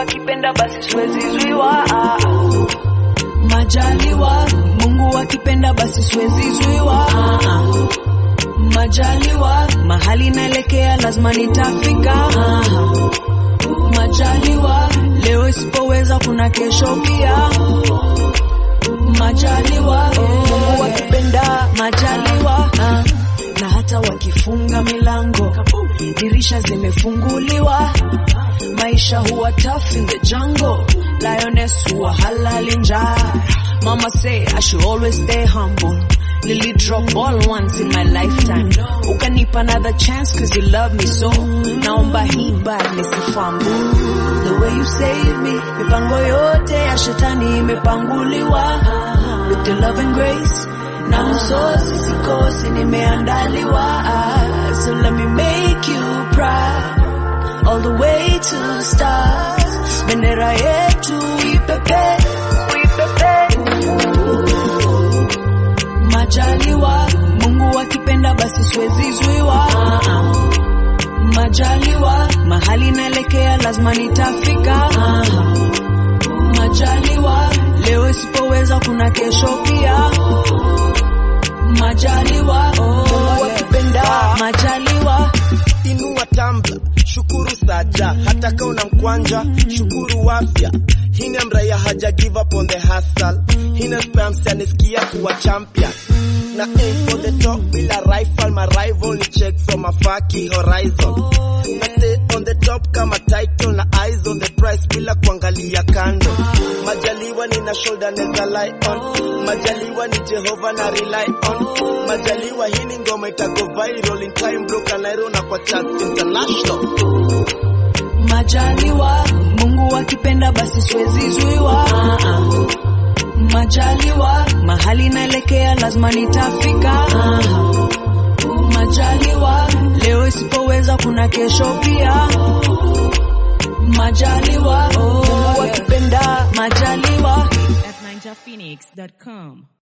akipenda basi siwezi zuiwa. Ah, Majaliwa, Mungu akipenda basi siwezi zuiwa. Ah, ah. Majaliwa, mahali naelekea lazima nitafika. Ah, ah. Majaliwa, leo isipoweza kuna kesho pia. Majaliwa, Mungu akipenda majaliwa. Ah, na hata wakifunga milango, dirisha zimefunguliwa. Maisha huwa tough in the jungle. Lioness huwa halali njaa. Mama say I should always stay humble. Lily drop all once in my lifetime. Ukanipa another chance cause you love me so. Naomba hii bad nisifumble. The way you save me, mipango yote ya shetani imepanguliwa. With your love and grace, na msosi sikosi nimeandaliwa. So let me make you proud all the way to the stars. Bendera yetu ipepe, ipepe. Majaliwa, Mungu akipenda basi siwezi zuiwa. Ah, ah. Majaliwa, mahali naelekea lazima nitafika. Ah, ah. Majaliwa, leo isipoweza kuna kesho pia. Majaliwa, Mungu akipenda majaliwa. Inua tambla, shukuru saja, hata kama una mkwanja, shukuru afya. Hina mraya haja give up on the hustle. Hina spams anisikia kuwa champion. Na aim for the top bila rifle, my rival ni check from a faki horizon. Na stay on the top kama title na eyes on the price bila kuangalia kando. Majaliwa nina shoulder neza lie on. Majaliwa ni Jehova na rely on. Majaliwa hii ni ngoma itago viral in time bro Kanairo na kwa charts international. Majaliwa, Mungu akipenda basi siwezi zuiwa. Ah, ah. Majaliwa, mahali naelekea lazima nitafika. Ah, ah. Majaliwa, leo isipoweza kuna kesho pia. Majaliwa, Mungu akipenda majaliwa. at ninjaphoenix.com.